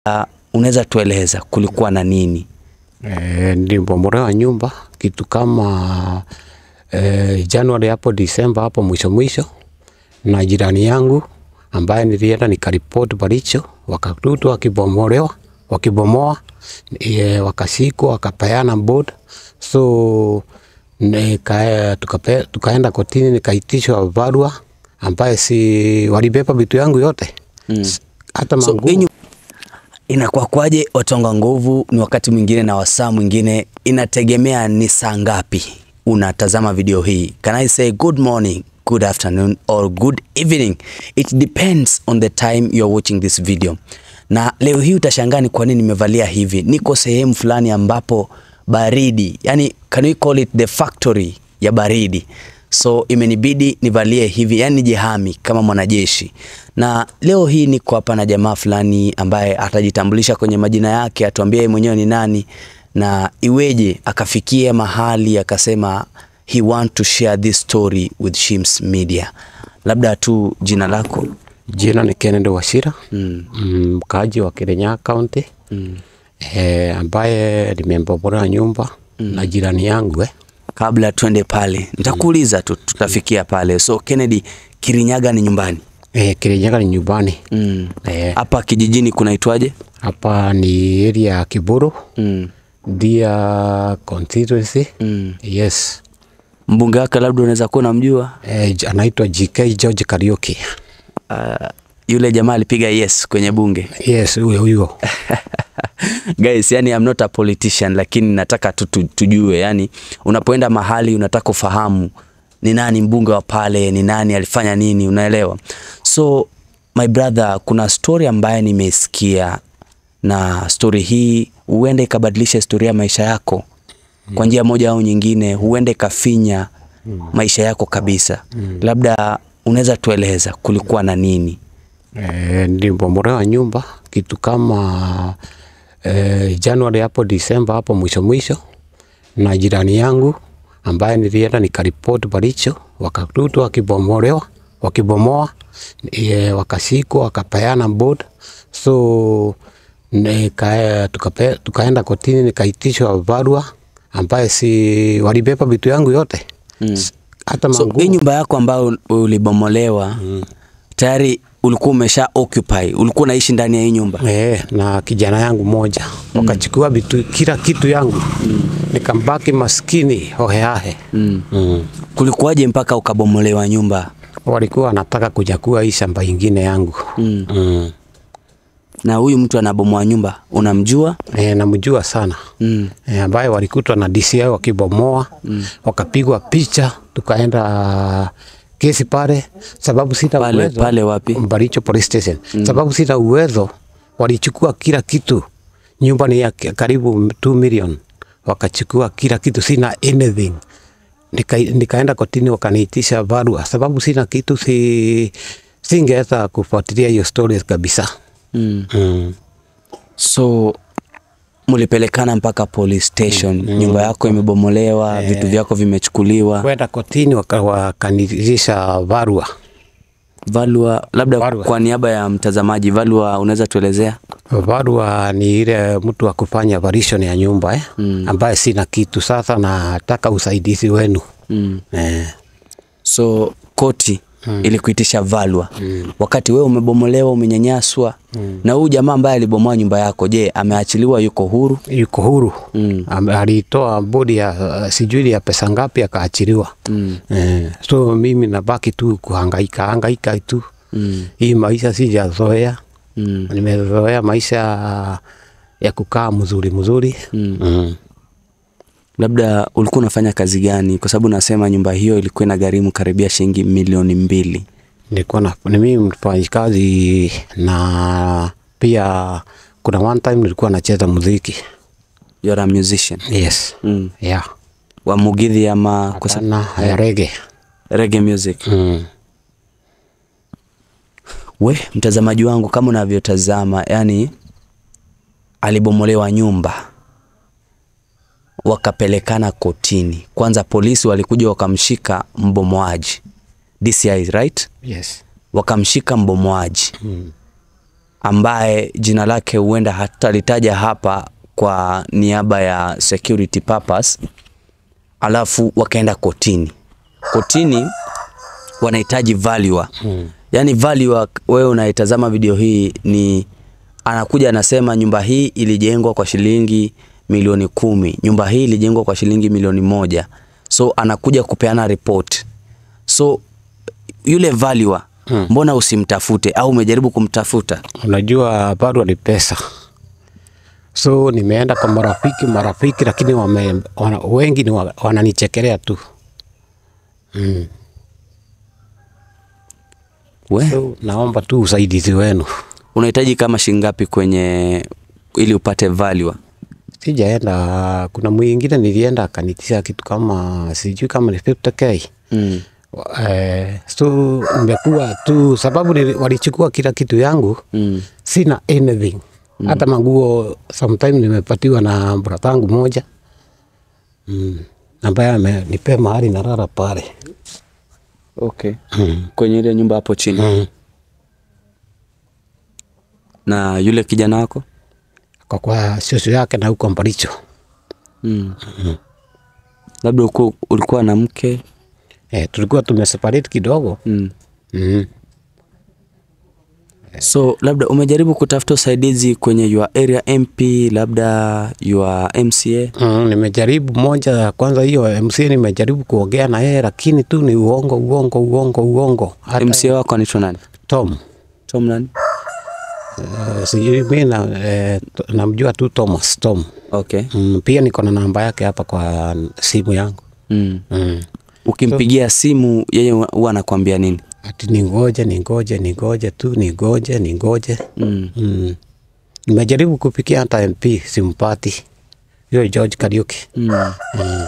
Uh, unaweza tueleza kulikuwa na nini? E, nilibomolewa nyumba kitu kama e, Januari hapo Disemba hapo mwisho mwisho, na jirani yangu ambaye nilienda nikaripoti Baricho, wakakuta wakibomolewa wakibomoa e, wakashikwa wakapeana board so nika, tukape, tukaenda kotini nikaitishwa barua ambaye si walibeba vitu yangu yote Mm. hata So, manguo inyu, inakuwa kwaje watonga nguvu ni wakati mwingine na wasaa mwingine inategemea ni saa ngapi unatazama video hii can i say good morning good afternoon or good evening it depends on the time you are watching this video na leo hii utashangaa ni kwa nini nimevalia hivi niko sehemu fulani ambapo baridi yani can we call it the factory ya baridi so imenibidi nivalie hivi yani nijihami kama mwanajeshi na leo hii niko hapa na jamaa fulani ambaye atajitambulisha kwenye majina yake atuambie yeye mwenyewe ni nani na iweje akafikia mahali akasema he want to share this story with Shims Media labda tu jina lako Jina ni Kennedy Wachira mm. mm, mkaaji wa Kirinyaga County Mm. eh, ambaye nimembomolewa nyumba na jirani yangu eh. kabla twende pale nitakuuliza tu tutafikia pale so Kennedy Kirinyaga ni nyumbani Eh, Kirinyaga ni nyumbani Mm. eh, hapa kijijini kunaitwaje hapa ni area ya Kiburu mm. Dia constituency mm. yes mbunge wake labda unaweza kuwa unamjua eh, j- anaitwa GK George Kariuki uh, yule jamaa alipiga yes kwenye bunge yes huyo huyo guys yani I'm not a politician lakini nataka tu, tu, tujue yani unapoenda mahali unataka ufahamu ni nani mbunge wa pale ni nani alifanya nini unaelewa so my brother kuna story ambaye nimeisikia na story hii huenda ikabadilisha historia ya maisha yako kwa njia moja au nyingine huenda ikafinya maisha yako kabisa labda unaweza tueleza kulikuwa na nini eh, nilibomolewa nyumba kitu kama eh, Januari hapo Disemba hapo mwisho mwisho, na jirani yangu ambaye nilienda nikaripoti Baricho, wakakuta wakibomolewa wakibomoa e, wakashikwa wakapeana board so nika, tukape, tukaenda kotini nikaitishwa barua ambaye si walibeba vitu yangu yote Mm. hata So manguo hii nyumba yako ambayo ulibomolewa tayari ulikuwa umesha occupy, ulikuwa unaishi ndani ya hii nyumba. Eh, na kijana yangu moja wakachukua vitu kila kitu yangu nikambaki maskini hoheahe Mm. mm. Kulikuwaje mpaka ukabomolewa nyumba? walikuwa wanataka kunyakua hii shamba ingine yangu Mm. mm. Na huyu mtu anabomoa nyumba unamjua? E, namjua sana Mm. e, ambaye walikutwa na DCI wakibomoa mm. wakapigwa picha tukaenda kesi pale sababu sina Pale uwezo pale wapi? Baricho police station mm. sababu sina uwezo walichukua kila kitu nyumba ni ya k- karibu 2 million wakachukua kila kitu sina anything Nika, nikaenda kotini wakaniitisha barua sababu sina kitu si singeweza kufuatilia hiyo story kabisa Mm. mm. So mulipelekana mpaka police station, nyumba yako imebomolewa, vitu vyako vimechukuliwa. kwenda kotini waka- wakaniitisha barua Valua, labda Valua. kwa niaba ya mtazamaji, Valua unaweza tuelezea? barua ni ile mtu wa kufanya valuation ya nyumba eh? mm. ambaye sina kitu sasa nataka usaidizi wenu Mm. eh. So koti mm. ilikuitisha valwa mm. wakati wewe umebomolewa umenyanyaswa mm. na huyu jamaa ambaye alibomoa nyumba yako, je, ameachiliwa yuko huru? yuko huru Mm. Ame- alitoa bodi ya uh, sijui ya pesa ngapi akaachiliwa Mm. eh. so mimi nabaki tu kuhangaika hangaika tu Mm. hii maisha sijazoea Mm. nimezoea maisha ya kukaa mzuri mzuri Mm. mm. Labda ulikuwa unafanya kazi gani? Kwa sababu nasema nyumba hiyo ilikuwa inagharimu karibia shilingi milioni mbili. nilikuwa na ni mimi mfanyikazi na pia kuna one time nilikuwa nacheza muziki You are a musician. yes Mm. yeah Wa Mugithi ama kwa sababu sana ya rege reggae music. mm. We mtazamaji wangu, kama unavyotazama, yani alibomolewa nyumba, wakapelekana kotini. Kwanza polisi walikuja wakamshika mbomoaji DCI, right? yes Wakamshika mbomoaji mm. ambaye jina lake huenda hatalitaja hapa kwa niaba ya security purpose, alafu wakaenda kotini. Kotini wanahitaji valuer. Yaani valuer, wewe unaitazama video hii ni anakuja anasema nyumba hii ilijengwa kwa shilingi milioni kumi, nyumba hii ilijengwa kwa shilingi milioni moja. So anakuja kupeana report. So yule valuer mbona usimtafute au umejaribu kumtafuta? Unajua bado ni pesa, so nimeenda kwa marafiki marafiki, lakini wame, wana, wengi ni wa- wananichekelea tu mm. We, So naomba tu usaidizi wenu. unahitaji kama shilingi ngapi kwenye ili upate valuer? Sijaenda, kuna mwingine nilienda akanitisha kitu kama sijui kama ni 50k Mm. Eh, so nimekuwa tu sababu nili- walichukua kila kitu yangu Mm. sina anything hata manguo sometime nimepatiwa na bratangu moja mm. ambaye amenipea mahali narara pale Okay. mm. Kwenye ile nyumba hapo chini. mm. Na yule kijana wako? kwa kwa shosho yake na huko Mbaricho Mm. Labda uku- ulikuwa na mke? eh, tulikuwa tumeseparate kidogo Mm. mm. So labda umejaribu kutafuta usaidizi kwenye your area MP, labda your MCA? Mm, nimejaribu moja ya kwanza hiyo MC nimejaribu kuongea na yeye lakini tu ni uongo uongo uongo uongo hata MCA wako anaitwa nani? Tom Tom nani? Eh, sijui mi na, eh, to- namjua tu Thomas Tom. Okay. Mm, pia niko na namba yake hapa kwa simu yangu Mm. mm. Ukimpigia simu yeye huwa anakuambia nini? Ati ningoje ningoje ningoje tu ningoje ningoje Mm. mm. Nimejaribu kupikia hata MP simpati, hiyo George Kariuki Mm. mm.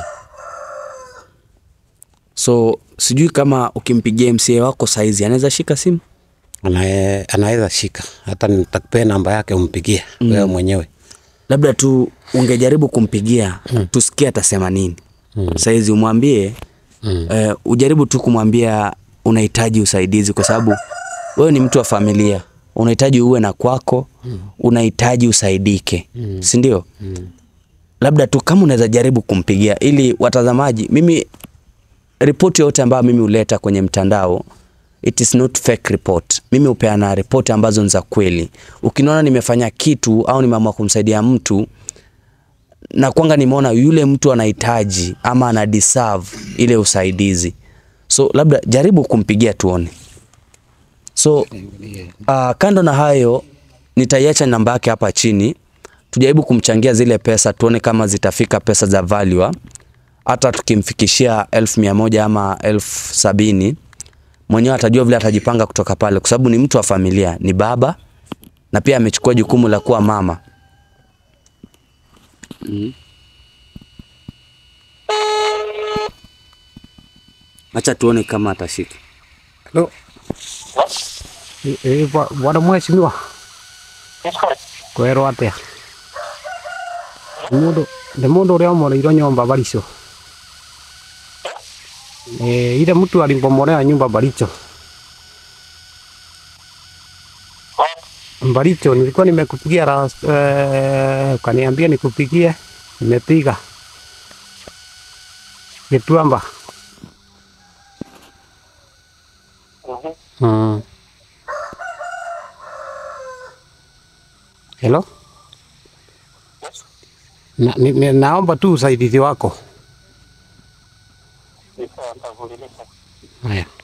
So sijui kama ukimpigia MCA wako saizi anaweza shika simu? Anae- anaweza shika, hata nitakupea namba yake umpigie wewe mwenyewe. Labda tu ungejaribu kumpigia tusikie atasema nini. Saizi umwambie Mm. eh, ujaribu tu kumwambia unahitaji usaidizi kwa sababu wewe ni mtu wa familia, unahitaji uwe na kwako, unahitaji usaidike, si ndio? Labda tu kama unaweza jaribu kumpigia ili watazamaji, mimi ripoti yote ambayo mimi huleta kwenye mtandao it is not fake report. Mimi hupeana ripoti ambazo ni za kweli. Ukiniona nimefanya kitu au nimeamua kumsaidia mtu na kwanga nimeona yule mtu anahitaji ama ana deserve ile usaidizi, so labda jaribu kumpigia tuone. So uh, kando na hayo nitaiacha namba yake hapa chini, tujaribu kumchangia zile pesa, tuone kama zitafika pesa za valuer. Hata tukimfikishia elfu mia moja ama elfu sabini mwenyewe atajua vile atajipanga kutoka pale, kwa sababu ni mtu wa familia, ni baba na pia amechukua jukumu la kuwa mama. Acha tuone kama atashika. Hello. Eh, eh, bwa- bwana mheshimiwa kwerwo atia Nĩ mũndũ nĩ mũndũ ũrĩa ũmoreirwo nyumba Baricho eh, ile mtu alimbomolea nyumba Baricho Baricho nilikuwa nimekupigia last, eh, ukaniambia nikupigie nimepiga Gituamba Mm. Hello? Na, ni, ni, naomba tu usaidizi wako. Haya.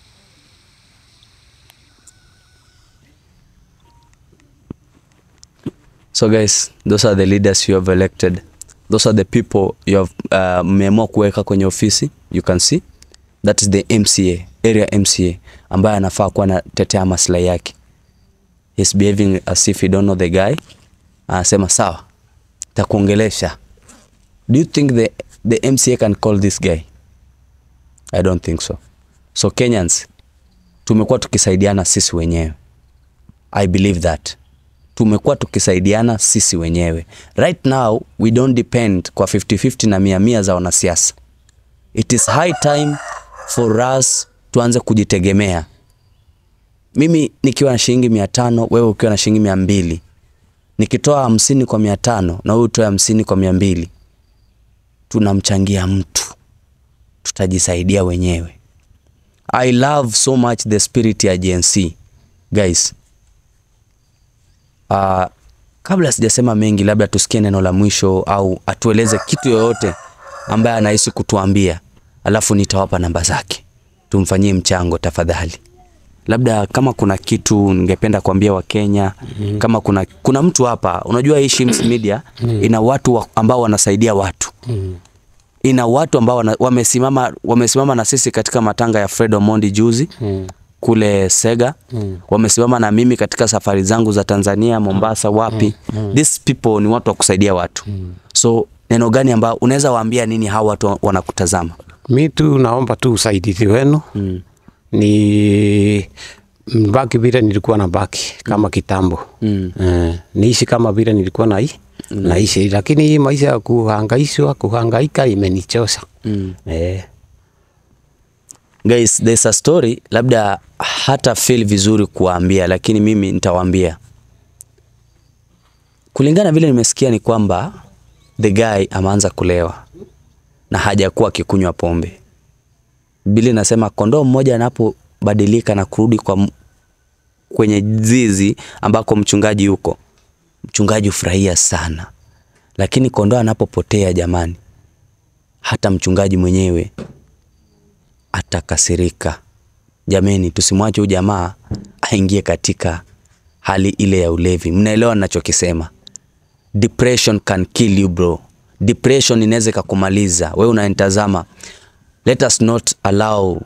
So guys, those are the leaders you have elected. Those are the people you have uh, mmeamua kuweka kwenye ofisi. You can see that is the MCA, area MCA ambaye anafaa kuwa anatetea maslahi yake. He's behaving as if he don't know the guy. Anasema sawa, takuongelesha. Do you think the, the MCA can call this guy? I don't think so. So Kenyans, tumekuwa tukisaidiana sisi wenyewe. I believe that tumekuwa tukisaidiana sisi wenyewe. Right now we don't depend kwa 50-50 na mia mia za wanasiasa. It is high time for us tuanze kujitegemea. mimi nikiwa na shilingi mia tano wewe ukiwa na shilingi mia mbili nikitoa hamsini kwa mia tano na wewe utoe hamsini kwa mia mbili tunamchangia mtu tutajisaidia wenyewe i love so much the spirit ya gnc guys uh, kabla sijasema mengi labda tusikie neno la mwisho au atueleze kitu yoyote ambaye anahisi kutuambia alafu nitawapa namba zake tumfanyie mchango tafadhali labda kama kuna kitu ningependa kuambia wakenya mm-hmm. kama kuna kuna mtu hapa unajua hii Shims Media ina watu wa, ambao wanasaidia watu Mm. ina watu ambao wana, wamesimama wamesimama na sisi katika matanga ya Fred Omondi juzi Mm. kule Sega Mm. wamesimama na mimi katika safari zangu za Tanzania, Mombasa, wapi. These people ni watu wa kusaidia watu. So neno gani ambao unaweza waambia nini hawa watu wanakutazama? Mi tu naomba tu usaidizi wenu Mm. ni mbaki vile nilikuwa na baki kama kitambo Mm. eh, niishi kama vile nilikuwa na naishi, lakini hii maisha ya kuhangaishwa kuhangaika imenichosha Mm. eh, Guys, there's a story labda hata feel vizuri kuwaambia, lakini mimi nitawaambia. Kulingana vile nimesikia ni kwamba the guy ameanza kulewa na hajakuwa akikunywa pombe. Biblia inasema kondoo mmoja anapobadilika na kurudi kwa m- kwenye zizi ambako mchungaji yuko, mchungaji hufurahia sana, lakini kondoo anapopotea, jamani, hata mchungaji mwenyewe atakasirika. Jameni, tusimwache huyu jamaa aingie katika hali ile ya ulevi. Mnaelewa ninachokisema? Depression can kill you bro. Depression inaweza ikakumaliza wewe unanitazama. Let us not allow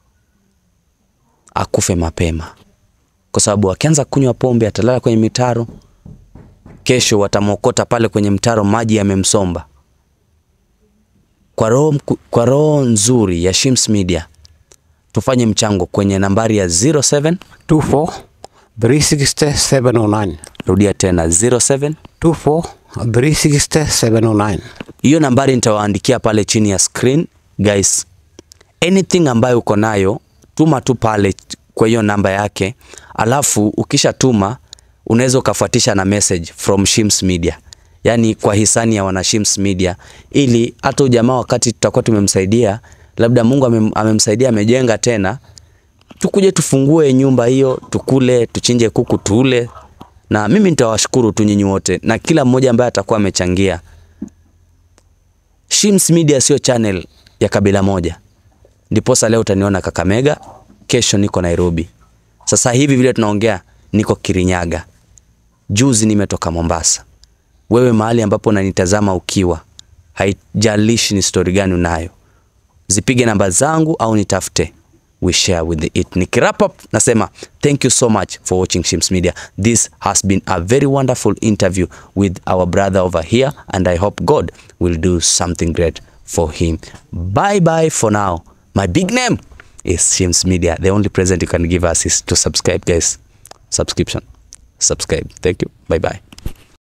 akufe mapema, kwa sababu akianza kunywa pombe atalala kwenye mitaro, kesho watamwokota pale kwenye mtaro, maji yamemsomba kwa roho, mku- kwa roho nzuri ya Shims Media tufanye mchango kwenye nambari ya 07 24 360 709 rudia tena 07 24 360 709 hiyo nambari nitawaandikia pale chini ya screen guys anything ambayo uko nayo tuma tu pale kwa hiyo namba yake alafu ukishatuma unaweza ukafuatisha na message from Shims Media yaani kwa hisani ya wana Shims Media ili hata ujamaa wakati tutakuwa tumemsaidia labda Mungu amem, amemsaidia amejenga tena tukuje tufungue nyumba hiyo tukule tuchinje kuku tule na mimi nitawashukuru tu nyinyi wote na kila mmoja ambaye atakuwa amechangia Shims Media sio channel ya kabila moja. Ndiposa leo utaniona Kakamega, kesho niko Nairobi. Sasa hivi vile tunaongea niko Kirinyaga. Juzi nimetoka Mombasa. Wewe mahali ambapo unanitazama ukiwa, haijalishi ni story gani unayo. Zipige namba zangu au nitafute. We share with the it. Nikirap up nasema thank you so much for watching Shims Media. This has been a very wonderful interview with our brother over here and I hope God will do something great for him. Bye bye for now. My big name is Shims Media. The only present you can give us is to subscribe guys. Subscription. Subscribe. Thank you. Bye bye.